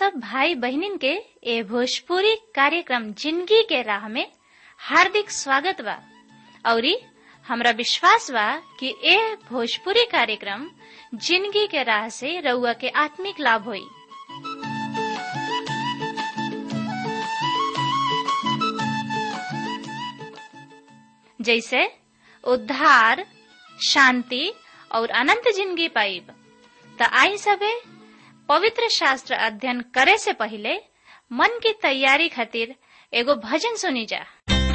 सब भाई बहनिन के ए भोजपुरी कार्यक्रम जिंदगी के राह में हार्दिक स्वागत बा औरी हमरा विश्वास बा कि ए भोजपुरी कार्यक्रम जिंदगी के राह से रउआ के आत्मिक लाभ होई जैसे उद्धार शांति और अनंत जिंदगी पाइब त आई सबे पवित्र शास्त्र अध्ययन करे से पहले मन की तैयारी खातिर एगो भजन सुनी जा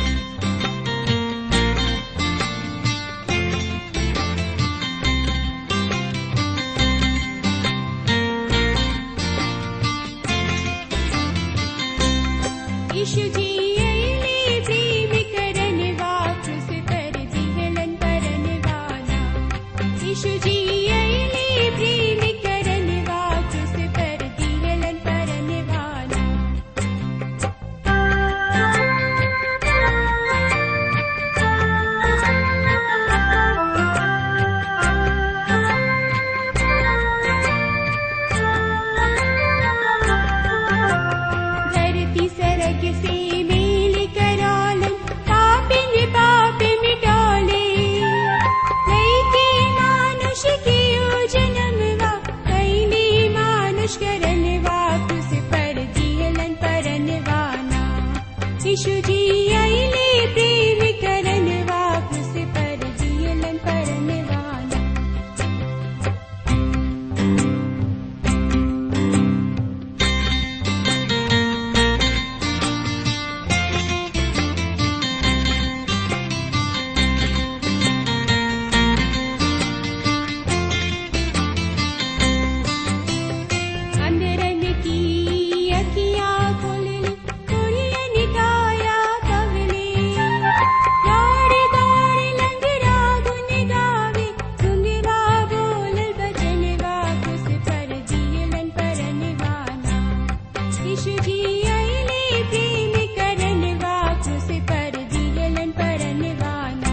यीशु जी अइले प्रेम करन वापस कर दिहलन परन वाला यीशु जी अइले प्रेम करन वापस कर दिहलन परन वाला धरती सरग से मेल करालन पापिन पाप मिटाले लैके मानुष के ओ जन्मवा कैले मानुष करन वापस पर दिहलन परनवाना यीशु जी आइले प्रेम करन वापस पर दिहलन परनवाना अंदरन की अखियाँ खोलने कुड़ियन काया कवले दौड़ दौड़ लंगरा गुन गावे गुंगरा बोल बचन वापस पर जियलन परन वाना यीशु जी आइले प्रेम करन वापस पर जियलन परन वाना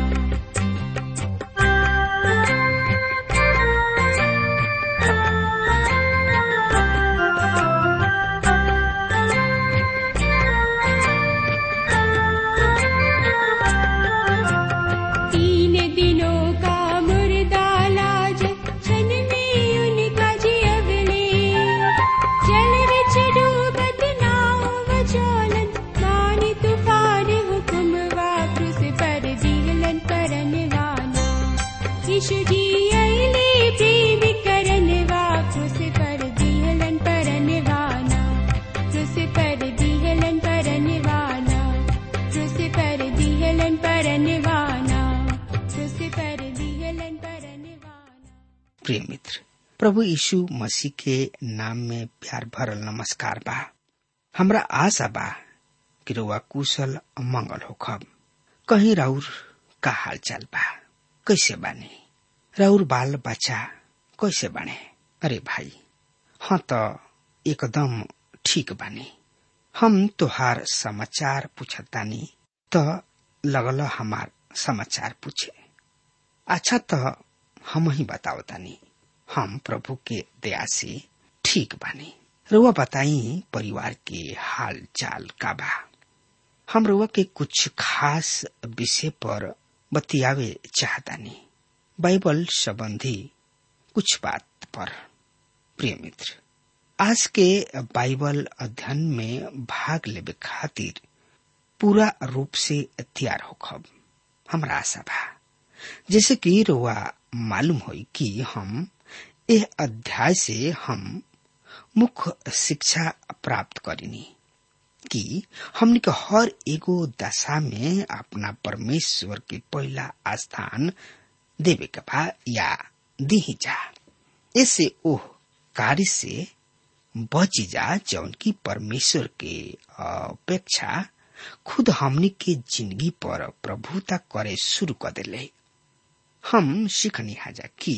तीन दिनों का मुर्दा लाज क्षण में उनका जियवले जल विच डूबत नाव वचोलन मानी तूफान हुक्म वापस पर दिहलन परन वाना यीशु जी आइले प्रेम करन वापस पर दिहलन परन वाना तुस पर दिहलन परन वाना तुस पर दिहलन परन वाना तुस पर दिहलन परन वाना प्रिय मित्र प्रभु यीशु मसीह के नाम में प्यार भरल नमस्कार बा हमरा आशा बा कि रउआ कुशल मंगल होखब कहीं राउर का हाल चाल बा कैसे बानी राउर बाल बच्चा कैसे बाने अरे भाई हाँ तो एकदम ठीक बानी हम तोहार समाचार पूछतानी तो लगल हमार समाचार पूछे अच्छा तो हम ही बतावतानी हम प्रभु के दया से ठीक बानी रुआ बताई परिवार के हाल चाल का बा हम रुआ के कुछ खास विषय पर बतियावे चाहतानी बाइबल संबंधी कुछ बात पर प्रिय मित्र आज के बाइबल अध्ययन में भाग लेवे खातिर पूरा रूप से तैयार होखब हमरा आशा बा जैसे कि रुआ मालूम होई कि हम यह अध्याय से हम मुख्य शिक्षा प्राप्त करिनी कि हमने के हर एगो दशा में अपना परमेश्वर के पहला स्थान देवे के बा या दी जा ऐसे ओह कार्य से बची जा जौन की परमेश्वर के अपेक्षा खुद हमने के जिंदगी पर प्रभुता करे शुरू कर दिले हम सीखनी हाजा कि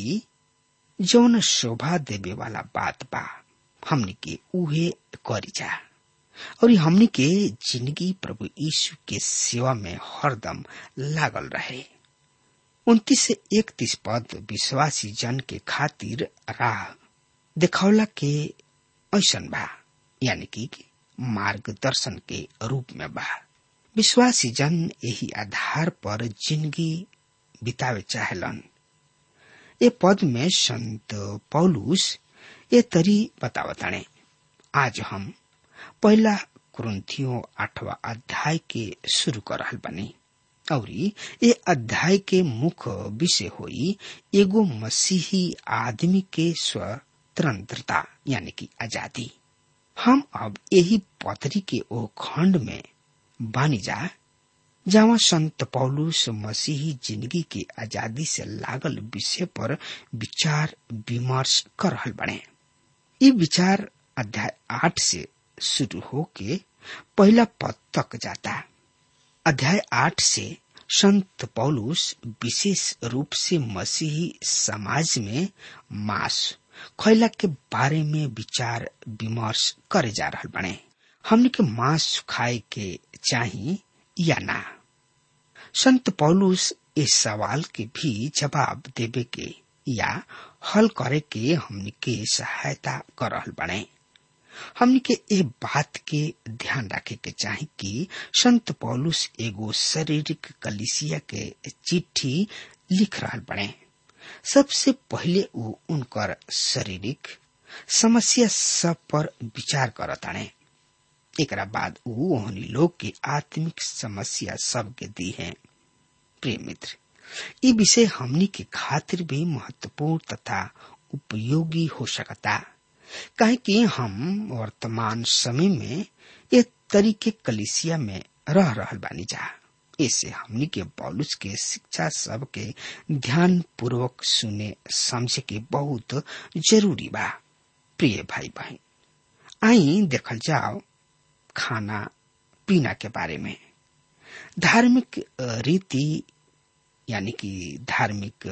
जौन शोभा देवे वाला बात बा हमने के उहे करी जा और हमने के जिंदगी प्रभु यीशु के सेवा में हरदम लागल रहे उन्तीस से इकतीस पद विश्वासी जन के खातिर राह दिखौला के ऐसन बा यानी कि मार्गदर्शन के रूप में बा विश्वासी जन यही आधार पर जिंदगी बितावे चाहेलन ये पद में संत पौलुस ये तरी बतावताने आज हम पहला कुरुन्थियो आठवा अध्याय के शुरू कर रहल बनी और ये अध्याय के मुख्य विषय होई एगो मसीही आदमी के स्वतंत्रता यानी कि आजादी हम अब यही पत्री के ओ खंड में बानी जा जहाँ संत पौलुस मसीही जिंदगी के आजादी से लागल विषय पर विचार विमर्श कर रहल बने ये विचार अध्याय आठ से शुरू होके पहला पद तक जाता अध्याय आठ से संत पौलुस विशेष रूप से मसीही समाज में मांस खैला के बारे में विचार विमर्श करे जा रहा बने हमने के मांस खाए के चाही या ना संत पौलुस इस सवाल के भी जवाब देवे के या हल करे के हमने के सहायता कर रहल बने हमने के ए बात के ध्यान रखे के चाही कि संत पौलुस एगो शारीरिक कलिसिया के चिट्ठी लिख रहा बने सबसे पहले वो उनकर शारीरिक समस्या सब पर विचार करताने एकरा बाद ऊ ओहनी लोग के आत्मिक समस्या सब के दी है प्रिय मित्र ये विषय हमनी के खातिर भी महत्वपूर्ण तथा उपयोगी हो सकता काहे कि हम वर्तमान समय में ये तरीके कलिसिया में रह रहल बानी जा ऐसे हमनी के पौलुस के शिक्षा सब के ध्यान पूर्वक सुने समझे के बहुत जरूरी बा प्रिय भाई बहन आई देखल जाओ खाना पीना के बारे में धार्मिक रीति यानी कि धार्मिक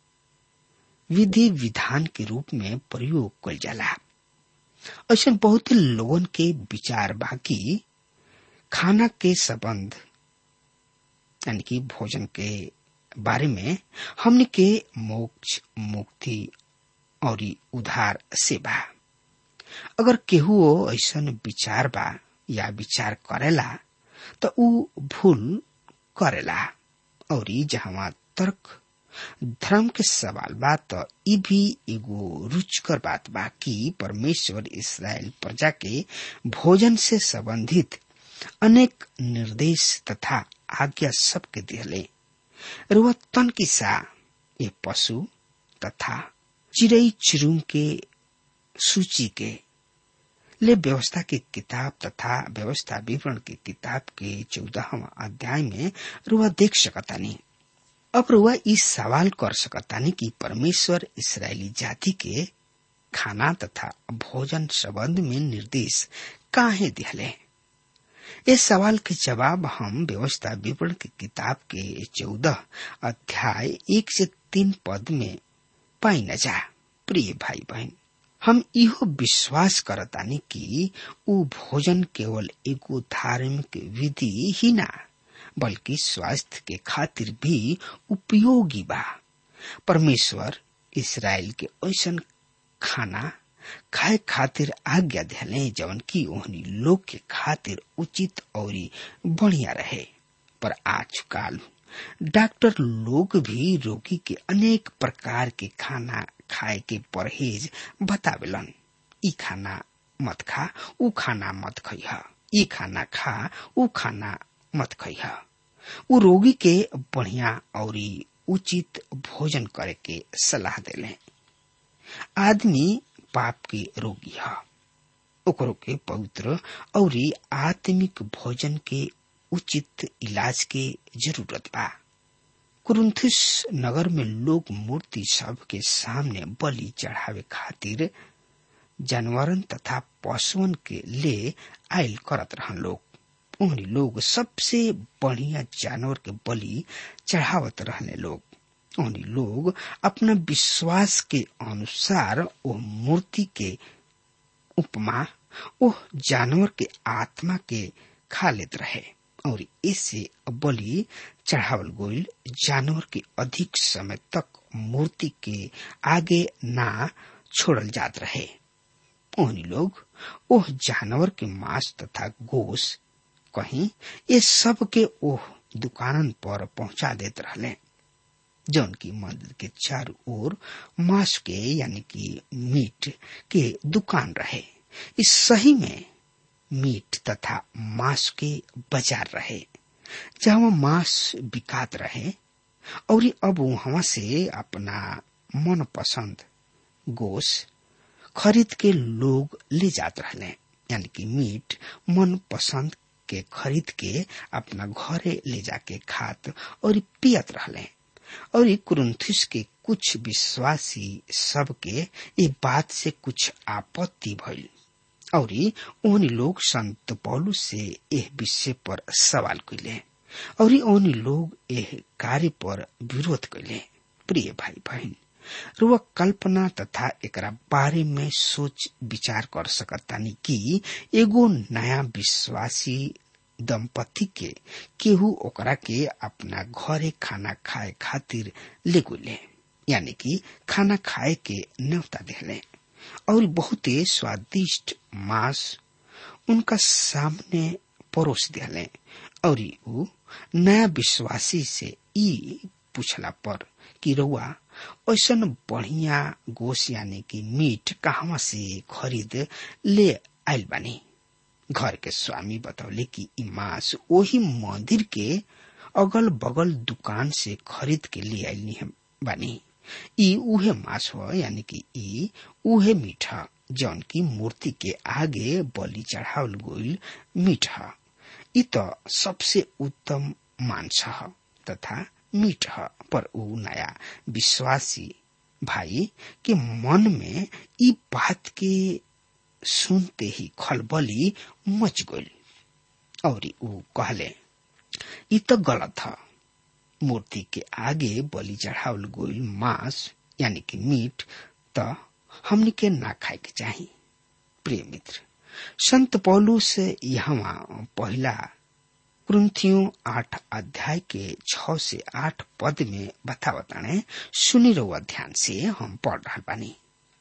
विधि विधान के रूप में प्रयोग कल जाला ऐसा बहुत लोगन के विचार बाकी खाना के संबंध यानी कि भोजन के बारे में हमने के मोक्ष मुक्ति और उधार से बा अगर केहू ऐसा विचार बा या विचार करेला तो ऊ भूल करेला और जहाँ तर्क धर्म के सवाल बा तो ई भी एगो रुचकर बात बा कि परमेश्वर इसराइल प्रजा के भोजन से संबंधित अनेक निर्देश तथा आज्ञा सबके दिले रुआ तन किसा ये पशु तथा चिड़ई चिरुम के सूची के ले व्यवस्था की किताब तथा व्यवस्था विवरण की किताब के चौदहवा अध्याय में रुआ देख सकतानी अब रुआ इस सवाल कर सकतानी कि परमेश्वर इसराइली जाति के खाना तथा भोजन संबंध में निर्देश काहे दिहले इस सवाल के जवाब हम व्यवस्था विवरण की किताब के चौदह अध्याय एक से तीन पद में पाई न जा प्रिय भाई बहन हम इहो विश्वास करतानी कि ऊ भोजन केवल एगो धार्मिक विधि ही ना बल्कि स्वास्थ्य के खातिर भी उपयोगी बा परमेश्वर इसराइल के ऐसा खाना खाए खातिर आज्ञा दिले जवन की ओहनी लोग के खातिर उचित और बढ़िया रहे पर आजकल डॉक्टर लोग भी रोगी के अनेक प्रकार के खाना खाए के परहेज बतावेलन ई खाना मत खा ऊ खाना मत खइह ई खाना खा ऊ खाना मत खइह ऊ रोगी के बढ़िया और उचित भोजन करे के सलाह देले आदमी पाप के रोगी है ओकरो के पवित्र और आत्मिक भोजन के उचित इलाज के जरूरत बा कुरुंथुस नगर में लोग मूर्ति सब के सामने बलि चढ़ावे खातिर जानवरन तथा पशुअन के ले आयल करत रहन लोग उन्हीं लोग सबसे बढ़िया जानवर के बलि चढ़ावत रहने लोग उन्हीं लोग अपना विश्वास के अनुसार वो मूर्ति के उपमा ओह जानवर के आत्मा के खा लेत रहे और इससे बलि चढ़ावल गोइल जानवर के अधिक समय तक मूर्ति के आगे ना छोड़ल जात रहे ओहनी लोग ओह जानवर के मांस तथा गोश कहीं ये सब के ओह दुकानन पर पहुंचा देत रहले जौन की मंदिर के चारों ओर मांस के यानी कि मीट के दुकान रहे इस सही में मीट तथा मांस के बाजार रहे जहाँ मांस बिकात रहे और अब वहां से अपना मन पसंद गोश खरीद के लोग ले जात रहले यानी कि मीट मन पसंद के खरीद के अपना घरे ले जाके खात और पियत रहले और कुरुंथिस के कुछ विश्वासी सबके ये बात से कुछ आपत्ति भइल और उन लोग संत पौलुस से यह विषय पर सवाल कैले और उन लोग यह कार्य पर विरोध कैले प्रिय भाई बहन रुआ कल्पना तथा एकरा बारे में सोच विचार कर सकतानी कि एगो नया विश्वासी दंपति के केहू ओकरा के अपना घरे खाना खाए खातिर ले गुले यानी कि खाना खाए के न्योता देले और बहुते स्वादिष्ट मांस उनका सामने परोस दिले और ऊ नया विश्वासी से ई पूछला पर कि रउआ ऐसा बढ़िया गोश यानी कि मीट कहवा से खरीद ले आयल बानी घर के स्वामी बतौले कि ई मांस वही मंदिर के अगल बगल दुकान से खरीद के ले आयल बानी ई उहे मांस हो यानी कि ई उहे मीठा जौन की मूर्ति के आगे बलि चढ़ावल गोइल मीठा ई तो सबसे उत्तम मांस ह तथा मीठ ह पर ऊ नया विश्वासी भाई के मन में ई बात के सुनते ही खलबली मच गई और ऊ कहले ई तो गलत है मूर्ति के आगे बलि चढ़ावल गोइल मांस यानी कि मीट तो हमनी के ना खाए के चाही प्रिय मित्र संत पौलू से यहाँ पहला क्रंथियों आठ अध्याय के छ से आठ पद में बतावताने सुनी रहुआ ध्यान से हम पढ़ रहा बानी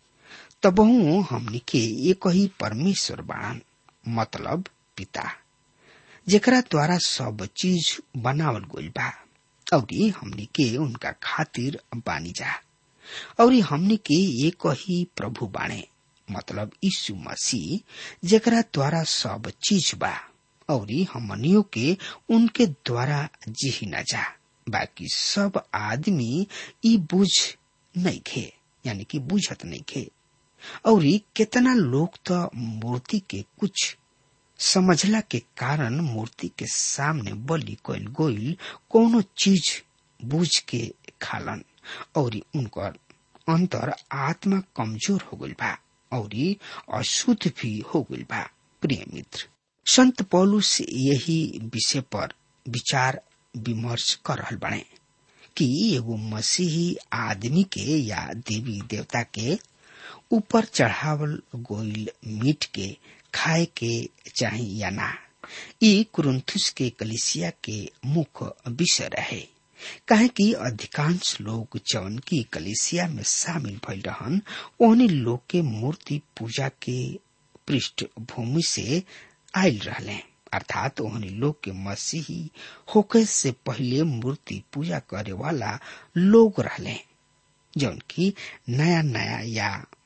तबहू हमनी के एक ही परमेश्वर बाण मतलब पिता जेकरा द्वारा सब चीज बनावल गइल बा और हमनी के उनका खातिर बानी जा और हमनी के एक ही प्रभु बाणे मतलब यीशु मसीह जेकरा द्वारा सब चीज बा और हमनियों के उनके द्वारा जी न जा बाकी सब आदमी ई बुझ नहीं खे यानी कि बुझत नहीं खे और कितना लोग तो मूर्ति के कुछ समझला के कारण मूर्ति के सामने बलि कइल गोइल कोनो चीज बुझ के खालन और उनकर अंतर आत्मा कमजोर हो गइल बा और अशुद्ध भी हो गइल बा प्रिय मित्र संत पौलुस यही विषय पर विचार विमर्श कर रहल बने कि एगो मसीही आदमी के या देवी देवता के ऊपर चढ़ावल गोइल मीट के खाए के चाही या ना ई कुरुंथुस के कलिसिया के मुख्य विषय रहे काहे कि अधिकांश लोग जौन की कलिसिया में शामिल भइल रहन ओहनी लोग के मूर्ति पूजा के पृष्ठभूमि से आयल रहले अर्थात ओहनी लोग के मसीही होके से पहले मूर्ति पूजा करे वाला लोग रहले जौन की नया नया या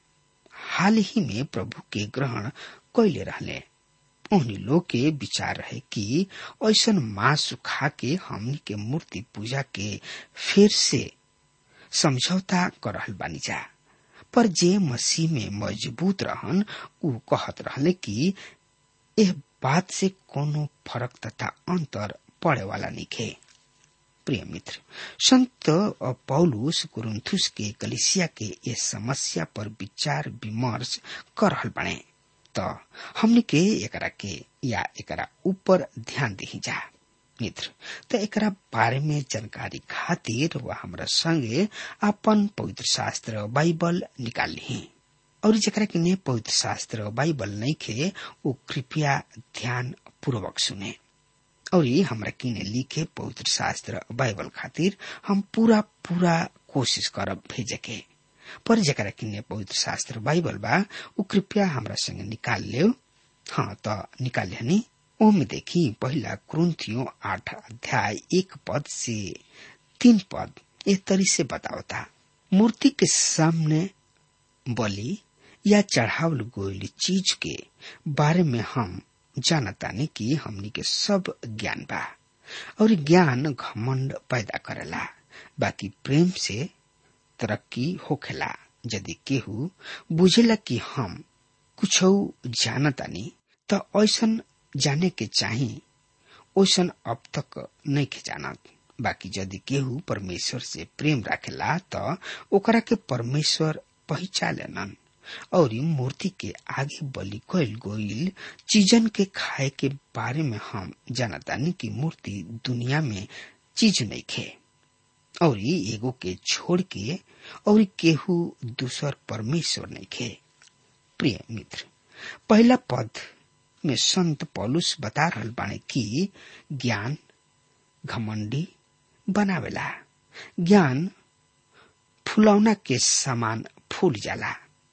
हाल ही में प्रभु के ग्रहण कैले रहले उन्हीं लोग के विचार है कि ऐसा मांस खा के हमनी के मूर्ति पूजा के फिर से समझौता कर रहल बानी जा पर जे मसीह में मजबूत रहन उ कहत रहले कि यह बात से कोनो फर्क तथा अंतर पड़े वाला निखे प्रिय मित्र संत पौलुस कुरुंथुस के कलिसिया के इस समस्या पर विचार विमर्श कर रहल बने तो हमने के एकरा के या एकरा ऊपर ध्यान दी जा मित्र तो एकरा बारे में जानकारी खातिर वह हमरा संगे अपन पवित्र शास्त्र बाइबल निकाल ली और जरा के ने पवित्र शास्त्र बाइबल नहीं खे वो कृपया ध्यान पूर्वक सुने और ये हमरा किने लिखे पवित्र शास्त्र बाइबल खातिर हम पूरा पूरा कोशिश करब भेजे के पर जरा किन्ने पवित्र शास्त्र बाइबल बा उ कृपया हमरा संगे निकाल ले हाँ तो निकाल हनी ओमे देखी पहला क्रुंथियो आठ अध्याय एक पद से तीन पद एक तरी से बतावता मूर्ति के सामने बलि या चढ़ावल गोइल चीज के बारे में हम जानतानी कि हमनी के सब ज्ञान बा और ज्ञान घमंड पैदा करेला बाकी प्रेम से तरक्की होखेला यदि केहू बुझेला कि हम कुछ जानतानी तो ऐसन जाने के चाही ओसन अब तक नहीं के जानत बाकी यदि केहू परमेश्वर से प्रेम राखेला तो ओकरा के परमेश्वर पहचानन और मूर्ति के आगे बलि कल गोइल चीजन के खाए के बारे में हम जानतानी कि मूर्ति दुनिया में चीज नहीं खे और एगो के छोड़ के और केहू दूसर परमेश्वर नहीं खे प्रिय मित्र पहला पद में संत पौलुस बता रहल बाने कि ज्ञान घमंडी बनावेला ज्ञान फुलौना के समान फूल जाला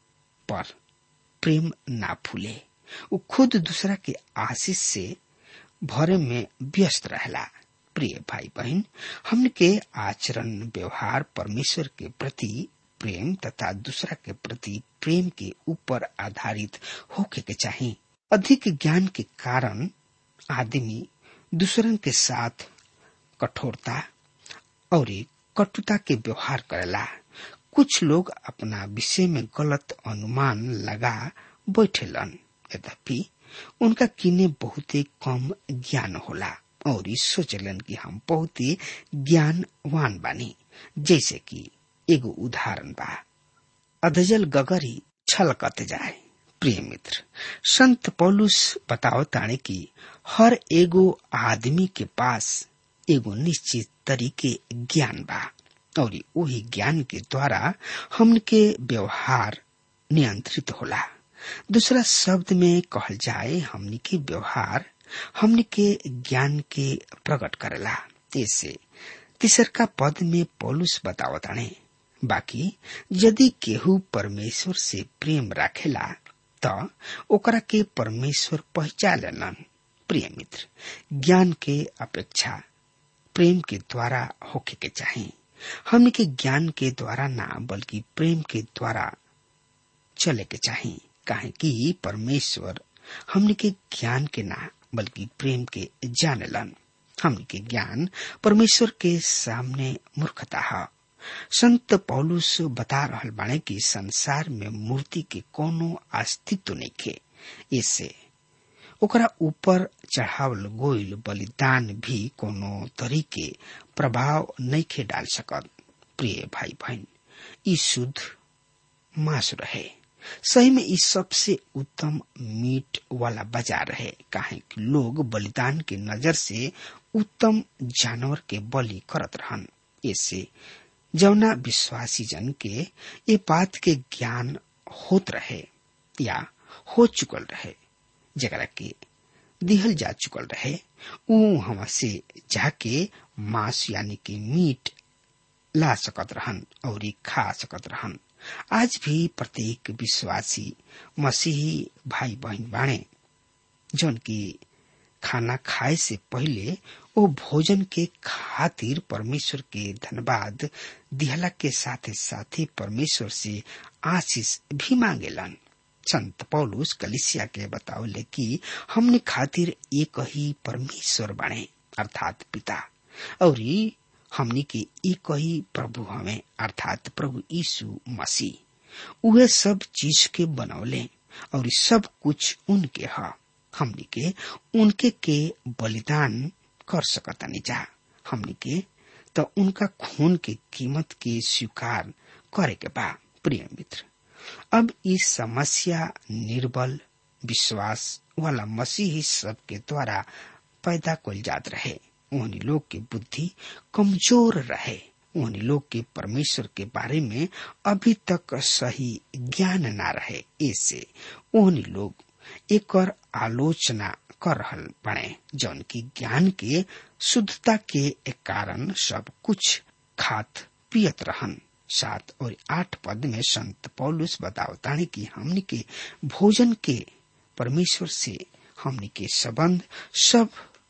पर प्रेम ना फूले वो खुद दूसरा के आशीष से भरे में व्यस्त रहला प्रिय भाई बहन हमन के आचरण व्यवहार परमेश्वर के प्रति प्रेम तथा दूसरा के प्रति प्रेम के ऊपर आधारित होके के चाहिए अधिक ज्ञान के कारण आदमी दूसरन के साथ कठोरता और कटुता के व्यवहार करेला कुछ लोग अपना विषय में गलत अनुमान लगा बैठेलन यद्यपि उनका किने बहुत कम ज्ञान होला और सोचलन कि हम बहुत ही ज्ञानवान बानी जैसे कि एगो उदाहरण बा अधजल गगरी छलकत जाए प्रिय मित्र संत पौलुस बताओ ताने कि हर एगो आदमी के पास एगो निश्चित तरीके ज्ञान बा और वही ज्ञान के द्वारा हमन के व्यवहार नियंत्रित होला दूसरा शब्द में कहल जाए हमनी के व्यवहार हमनी के ज्ञान के प्रकट करेला ऐसे तीसर का पद में पौलुस बतावताने बाकी यदि केहू परमेश्वर से प्रेम राखेला त ओकरा के परमेश्वर पहचानलन प्रिय मित्र ज्ञान के अपेक्षा प्रेम के द्वारा होके के चाहिए हमने के ज्ञान के द्वारा ना बल्कि प्रेम के द्वारा चले के चाहिए काहे कि परमेश्वर हमने के ज्ञान के ना बल्कि प्रेम के जानलन हमने के ज्ञान परमेश्वर के सामने मूर्खता है संत पौलुस बता रहल बाणे कि संसार में मूर्ति के कोनो अस्तित्व नहीं खे इससे ओकरा ऊपर चढ़ावल गोइल बलिदान भी कोनो तरीके प्रभाव नहीं खे डाल सकत प्रिय भाई बहन ई शुद्ध मांस रहे सही में ई सबसे उत्तम मीट वाला बाजार है काहे कि लोग बलिदान के नजर से उत्तम जानवर के बलि करत रहन इससे जौना विश्वासी जन के ये बात के ज्ञान होत रहे या हो चुकल रहे जरा के दिहल जा चुकल रहे ऊ हम से जाके मांस यानी कि मीट ला सकत रहन और खा सकत रहन आज भी प्रत्येक विश्वासी मसीही भाई बहन बाणे जौन की खाना खाए से पहले वो भोजन के खातिर परमेश्वर के धन्यवाद दिहला के साथे साथे परमेश्वर से आशीष भी मांगेलन संत पौलुस कलिसिया के बतावले कि हमने खातिर एक ही परमेश्वर बने अर्थात पिता और हमनी के एक ही प्रभु हमें अर्थात प्रभु यीशु मसीह उहे सब चीज के बनौले और सब कुछ उनके है हमनी के उनके के बलिदान कर सकतानी जा हमनी के तो उनका खून के कीमत के स्वीकार करे के बा प्रिय मित्र अब इस समस्या निर्बल विश्वास वाला मसीही सब के द्वारा पैदा कल जात रहे उन्हीं लोग के बुद्धि कमजोर रहे उन्हीं लोग के परमेश्वर के बारे में अभी तक सही ज्ञान ना रहे ऐसे उन्हीं लोग एक और आलोचना कर रहल बने जौन की ज्ञान के शुद्धता के कारण सब कुछ खात पियत रहन सात और आठ पद में संत पौलुस बतावतानी कि हमनी के भोजन के परमेश्वर से हमनी के संबंध सब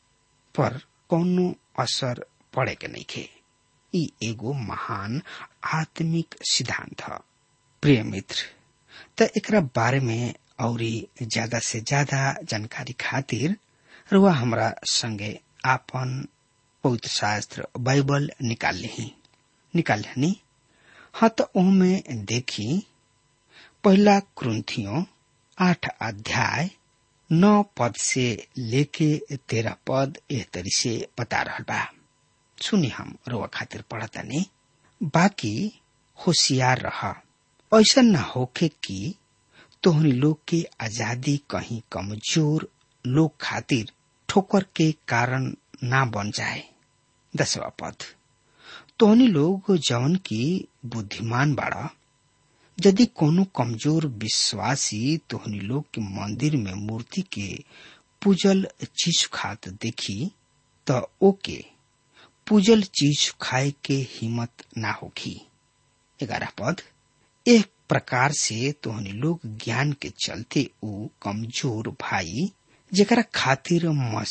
पर कोनो असर पड़े के नहीं खे ई एगो महान आत्मिक सिद्धांत ह प्रिय मित्र त एकरा बारे में औरी ज्यादा से ज्यादा जानकारी खातिर रुआ हमरा संगे आपन पवित्र शास्त्र बाइबल निकाल ली निकाल ली हाँ तो ओमे देखी पहला क्रंथियों आठ अध्याय नौ पद से लेके तेरह पद एह तरी से बता रहा बा सुनी हम रोआ खातिर पढ़ता नहीं बाकी होशियार रहा ऐसा न होके कि तोहनी लोग के आजादी कहीं कमजोर लोग खातिर ठोकर के कारण ना बन जाए दसवा पद तोहनी लोग जवन की बुद्धिमान बाड़ा यदि कोनो कमजोर विश्वासी तोहनी लोग के मंदिर में मूर्ति के पूजल चीज खात देखी त ओके पूजल चीज खाए के हिम्मत ना होगी ग्यारह पद एक प्रकार से तोहनी लोग ज्ञान के चलते ऊ कमजोर भाई जेकरा खातिर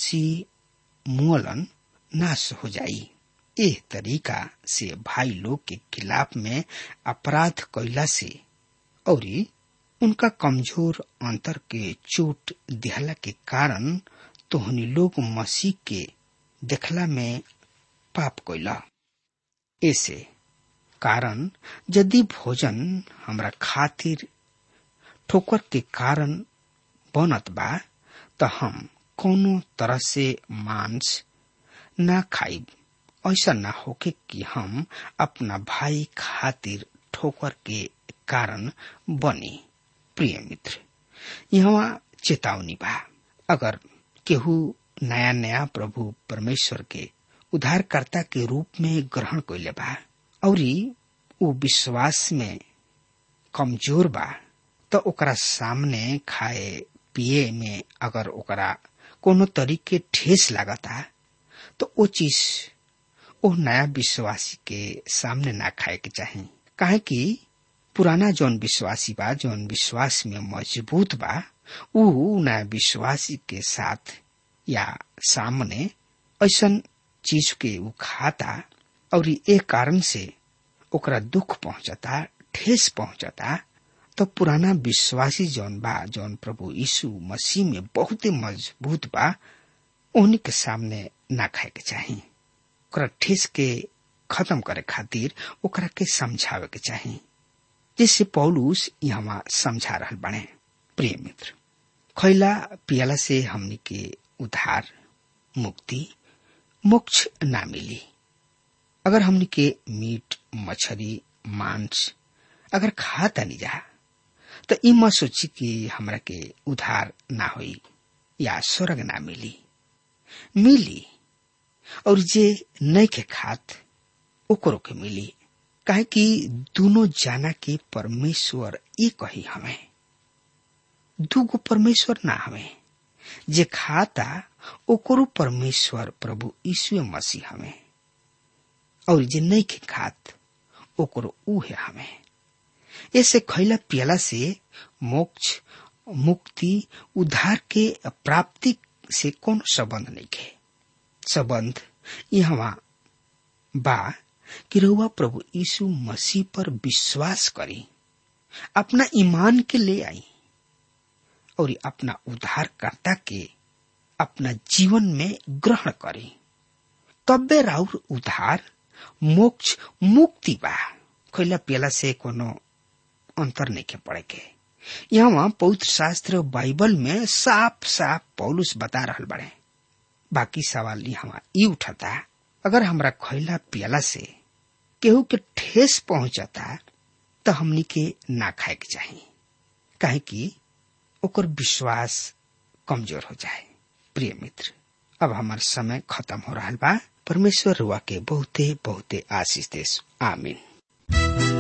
मसीह मुअलन नाश हो जाई एह तरीका से भाई लोग के खिलाफ में अपराध कैला से और उनका कमजोर अंतर के चोट दिहला के कारण तोहनी लोग मसीह के देखला में पाप कैला ऐसे कारण यदि भोजन हमरा खातिर ठोकर के कारण बनत बा त हम कोनो तरह से मांस ना खाइब ऐसा ना होके कि हम अपना भाई खातिर ठोकर के कारण बनी प्रिय मित्र यहाँ चेतावनी बा अगर केहू नया नया प्रभु परमेश्वर के उद्धारकर्ता के रूप में ग्रहण कैले बा और ऊ विश्वास में कमजोर बा तो ओकरा सामने खाए पिए में अगर ओकरा कोनो तरीके ठेस लागता तो वो चीज ओ नया विश्वासी के सामने ना खाए के चाही काहे कि पुराना जौन विश्वासी बा जौन विश्वास में मजबूत बा ऊ नया विश्वासी के साथ या सामने ऐसन चीज के ऊ खाता और एक कारण से ओकरा दुख पहुंचता ठेस पहुंचता तो पुराना विश्वासी जौन बा जौन प्रभु यीशु मसीह में बहुत मजबूत बा उन्हीं के सामने ना खाए के चाही ओकरा ठेस के खत्म करे खातिर ओकरा के समझावे के चाही जिससे पौलुस यहाँ समझा रहा बने प्रिय मित्र खैला पियला से हमनी के उधार मुक्ति मोक्ष ना मिली अगर हमनी के मीट मछली मांस अगर खाता नहीं जा तो ई मत सोची कि हमरा के उधार ना होई या स्वर्ग ना मिली मिली और जे नहीं के खात ओकरो के मिली काहे कि दोनों जाना के परमेश्वर एक ही हमें दूगो परमेश्वर ना हमें जे खाता ओकरो परमेश्वर प्रभु यीशु मसीह हमें और जे नहीं के खात ओकरो ऊ है हमें ऐसे खैला पियला से मोक्ष मुक्ति उद्धार के प्राप्ति से कौन संबंध नहीं है संबंध यहाँ बा कि रउआ प्रभु यीशु मसीह पर विश्वास करी अपना ईमान के ले आई और अपना उद्धारकर्ता के अपना जीवन में ग्रहण करी तब्बे राउर उद्धार मोक्ष मुक्ति बा खैला पियला से कोनो अंतर नहीं के पड़े के यहाँ पवित्र शास्त्र बाइबल में साफ साफ पौलुस बता रहा बड़े बाकी सवाल यहाँ ई उठता अगर हमरा खैला पियला से केहू के ठेस पहुंचता तो हमनी के ना खाए के चाहिए काहे कि ओकर विश्वास कमजोर हो जाए प्रिय मित्र अब हमार समय खत्म हो रहा बा परमेश्वर रुआ के बहुते बहुते आशीष देश आमीन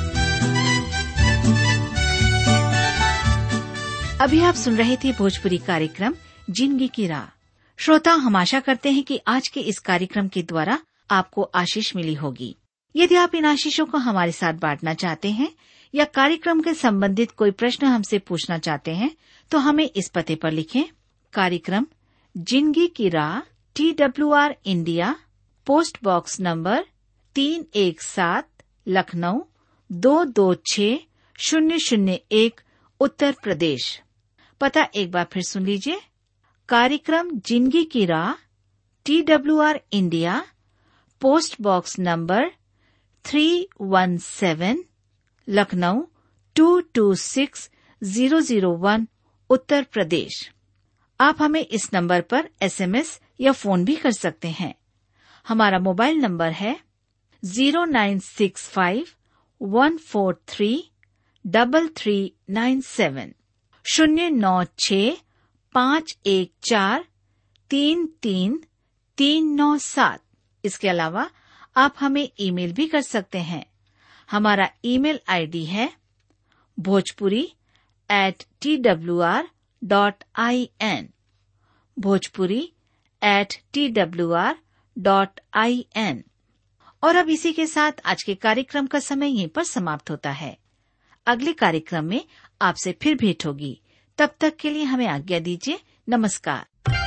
अभी आप सुन रहे थे भोजपुरी कार्यक्रम जिंदगी की राह श्रोता हम आशा करते हैं कि आज के इस कार्यक्रम के द्वारा आपको आशीष मिली होगी यदि आप इन आशीषों को हमारे साथ बांटना चाहते हैं या कार्यक्रम के संबंधित कोई प्रश्न हमसे पूछना चाहते हैं तो हमें इस पते पर लिखें कार्यक्रम जिंदगी की राह T W R India post box number तीन एक सात लखनऊ दो दो छ शून्य शून्य एक उत्तर प्रदेश पता एक बार फिर सुन लीजिए कार्यक्रम जिंदगी की राह T W R India post box number three one seven Lucknow two two six zero zero one Uttar Pradesh आप हमें इस नंबर पर एसएमएस या फोन भी कर सकते हैं हमारा मोबाइल नंबर है zero nine six five one four three double three nine seven शून्य नौ छ पाँच एक चार तीन तीन तीन नौ सात इसके अलावा आप हमें ईमेल भी कर सकते हैं हमारा ईमेल आईडी है Bhojpuri at T W R dot I N Bhojpuri at T W R dot I N और अब इसी के साथ आज के कार्यक्रम का समय यहीं पर समाप्त होता है अगले कार्यक्रम में आपसे फिर भेंट होगी तब तक के लिए हमें आज्ञा दीजिए नमस्कार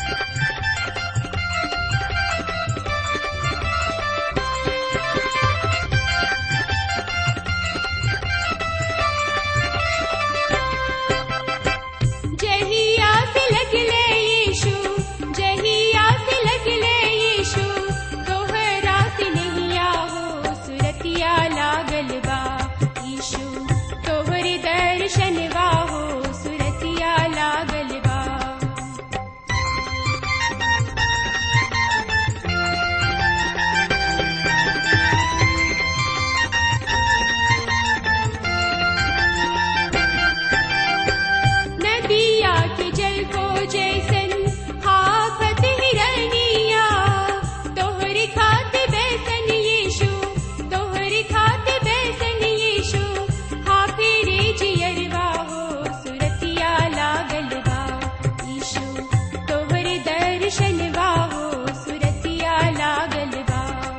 जहिया से लगले यीशु जहिया से लगले यीशु तोहरा से नहिया हो सुरतिया लागल बा यीशु तोहरे दर्शनवा हो सुरतिया लागल बा नदिया के जल को जैसन हाफत हिरनिया तोहरी खाते बैसन यीशु तोहरी खाते बैसन यीशु हाफिरे जियरवा हो सुरतिया लागल बा यीशु तोहरे दर्शनवा हो सुरतिया लागल बा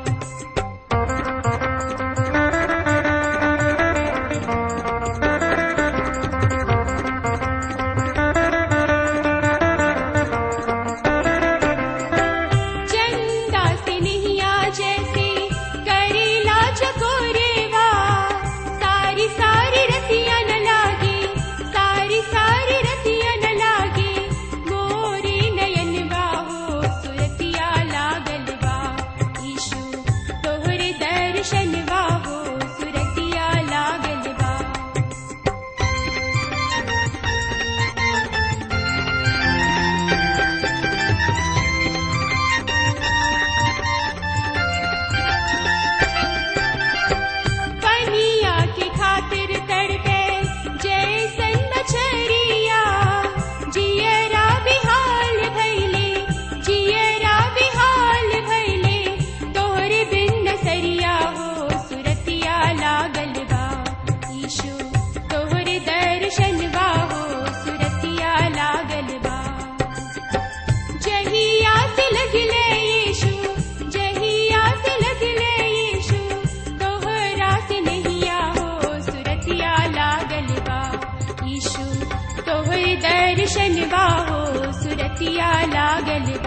चंदा से नहिया जैसे करेला चकोरेवा सारी सारी रतिया न लागे सारी सारी रतिया न लागे मोरे नयनवा हो सुरतिया लागल बा यीशु तोहरे दर्शनवा हो सुरतिया लागल बा पनिया के खातिर तड़पे जैसन मछरिया जियरा बिहाल भैले जियरा बिहाल भैले तोहरे बिन सरिया हो सुरतिया लागल बा यीशु तोहरे दर्शनवा हो सुरतिया लागल बा जहिया से लगले यीशु जहिया से लगले यीशु तोहरा से नहिया हो सुरतिया लागल बा यीशु तोहर दर्शनवा हो सुरतिया लागल